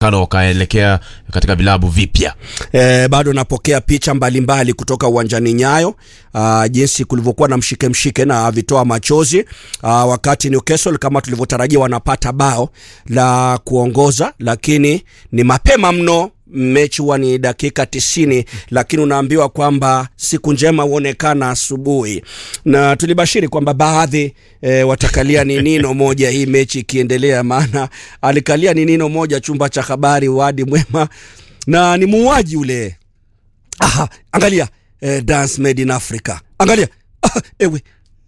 kano wakaelekea katika vilabu vipya. E, bado napokea picha mbalimbali mbali kutoka uwanjani Nyayo, uh, jinsi kulivyokuwa na mshike mshike na vitoa machozi uh, wakati Newcastle kama tulivyotarajia wanapata bao la kuongoza, lakini ni mapema mno mechi huwa ni dakika tisini, lakini unaambiwa kwamba siku njema huonekana asubuhi, na tulibashiri kwamba baadhi e, watakalia ni nino moja hii mechi ikiendelea, maana alikalia ni nino moja chumba cha habari Wadi Mwema, na ni muuaji ule. Aha, angalia eh, dance made in Africa, angalia ah, ewe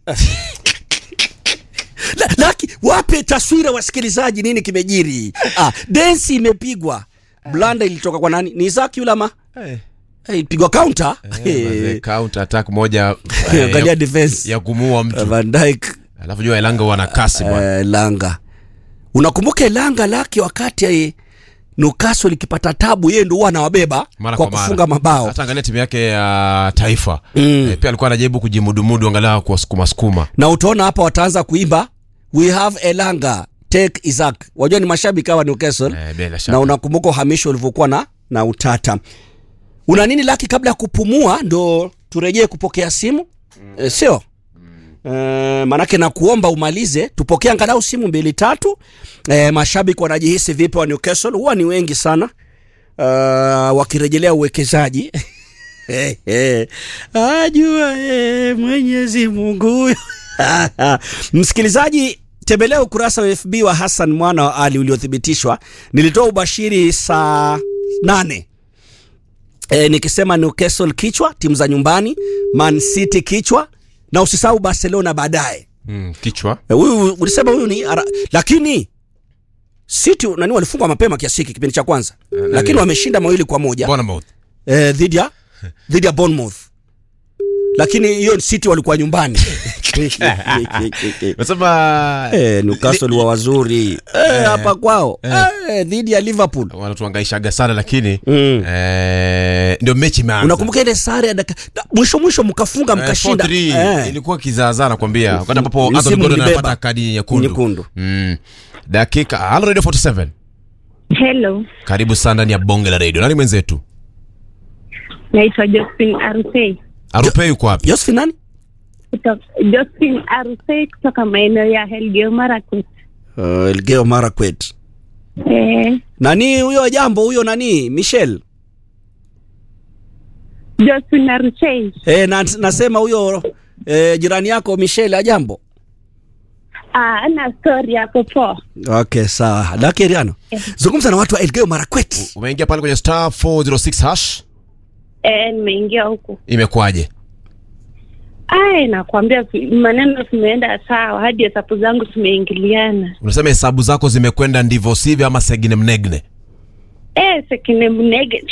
La, laki wape taswira wasikilizaji, nini kimejiri? Ah, densi imepigwa blanda ilitoka kwa nani? Ni Isaac yule ama Hey. hey, ilipigwa counter Hey. Counter attack moja angalia ya, defense ya kumuua mtu Van Dijk alafu jua Elanga wana kasi bwana. eh, Langa. Unakumbuka Langa lake wakati eh, Newcastle ikipata tabu, yeye ndio huwa anawabeba Mara kwa kwa mara. kufunga mabao Hata angalia timu yake ya taifa Mm. Eh, pia alikuwa anajaribu kujimudumudu angalau kuwasukuma sukuma. na utaona hapa wataanza kuimba we have Elanga take Isaac. Wajua ni mashabiki hawa Newcastle Eh, bila na shaka. unakumbuka uhamisho ulivyokuwa na, na utata. Una nini laki kabla ya kupumua ndo turejee kupokea simu e, sio e, manake na kuomba umalize tupokee angalau simu mbili tatu. E, mashabiki wanajihisi vipi wa Newcastle? Huwa ni wengi sana uh, wakirejelea uwekezaji Eh, eh. ajua eh, Mwenyezi Mungu huyo. Msikilizaji, tembelea ukurasa wa FB wa Hassan Mwana wa Ali uliothibitishwa. Nilitoa ubashiri saa nane e, nikisema Newcastle kichwa, timu za nyumbani, Man City kichwa, na usisahau Barcelona baadaye. Mm, kichwa. E, Huyu ulisema huyu ni ara, lakini City nani walifungwa mapema kiasi hiki kipindi cha kwanza, lakini wameshinda mawili kwa moja Bournemouth. eh, dhidi ya dhidi ya Bournemouth, lakini hiyo City walikuwa nyumbani Nasema eh, Newcastle wa wazuri eh, hapa kwao eh, dhidi ya Liverpool. wanatuangaishaga sana lakini Mm. eh, ndio mechi imeanza. Unakumbuka ile sare ya dakika da- mwisho mwisho mkafunga Eh, mkashinda 4-3, eh. ilikuwa kizaazaa nakwambia wakati ambapo Msimu Anthony Gordon mlibeba. anapata kadi nyekundu Nyekundu. mm. dakika halo radio 47 Hello, karibu sana ndani ya bonge la radio nani mwenzetu naitwa Josephine Arusei arupe yuko wapi Josephine nani? kutoka Josephine Arusei kutoka maeneo ya Elgeyo Marakwet. Uh, Elgeyo Marakwet. Eh, Nani huyo jambo huyo nani? Michelle. Josephine Arusei. Eh, na, nasema huyo eh, jirani yako Michelle ajambo. Ah, ana story hapo poa. Okay, sawa. Laki Riano. Zungumza na watu wa Elgeyo Marakwet. umeingia pale kwenye star 406 hash Eh, nimeingia huku. imekwaje Ai, nakwambia si- maneno zimeenda sawa hadi hesabu zangu zimeingiliana. unasema hesabu zako zimekwenda ndivyo sivyo ama segine mnegne Eh, sekine mnege.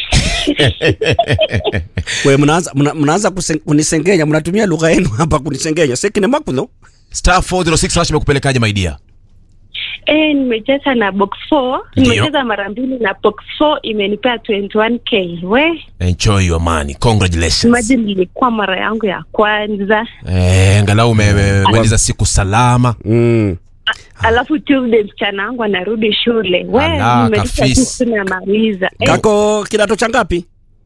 We mnaanza mna, mnaanza kusen- kunisengenya, mnatumia lugha yenu hapa kunisengenya. Sekine makuno. star 406 hash imekupelekaje maidia Eh, nimecheza na box 4. Ndio. Nimecheza mara mbili na box 4 imenipea 21k. We, enjoy your money congratulations imagine ilikuwa mara yangu ya kwanza. eh, angalau umemaliza siku salama Mm. alafu Tuesday msichana wangu anarudi shule. We, Ala, nimelipa kafis. tu tunamaliza. Eh, Kako kidato cha ngapi?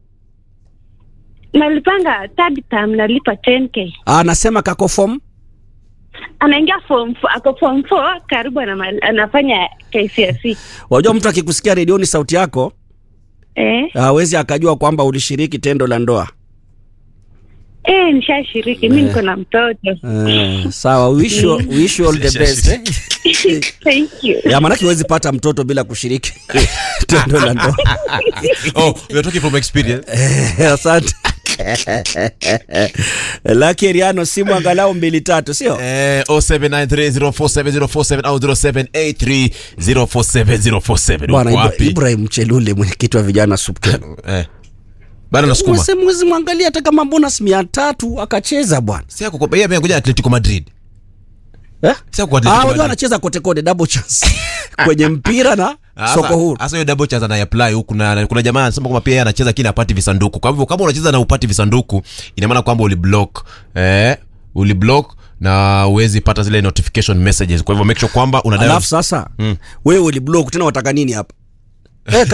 nalipanga third term nalipa 10k. Ah, nasema kako form. Anaingia form 4, ako form 4 karibu anama- anafanya KCSE. Wajua mtu akikusikia redioni sauti yako Eh, hawezi akajua kwamba ulishiriki tendo la ndoa. eh nishashiriki mimi niko na mtoto. Eh, sawa, wish you, wish you all the best. Eh? Thank you. Ya maanake huwezi pata mtoto bila kushiriki tendo la ndoa. oh, you're talking from experience Eh, Asante. Laki Riano, simu angalau mbili tatu, sio? Eh, 0793047047 au 0783047047 Bwana uko Ibra- wapi Ibrahim Mchelule, mwenyekiti wa vijana Supkeno. eh. bado nasukuma Mwezi mwezi mwangalia hata kama bonus mia tatu akacheza bwana. si akukopa yeye ngoja Atletico Madrid Eh? si akuwa Ah, Atletico wajua Madrid anacheza kote kote double chance kwenye mpira na Asa- soko huru. Asa hiyo double chance anaiapply huku na kuna jamaa anasema kwamba pia yeye anacheza kile apati visanduku. Kwa hivyo kama unacheza na upati visanduku ina maana kwamba uliblock eh uliblock na uwezi pata zile notification messages. Kwa hivyo make sure kwamba una dial Alafu sasa Mm. wewe uliblock tena wataka nini hapa? Eh,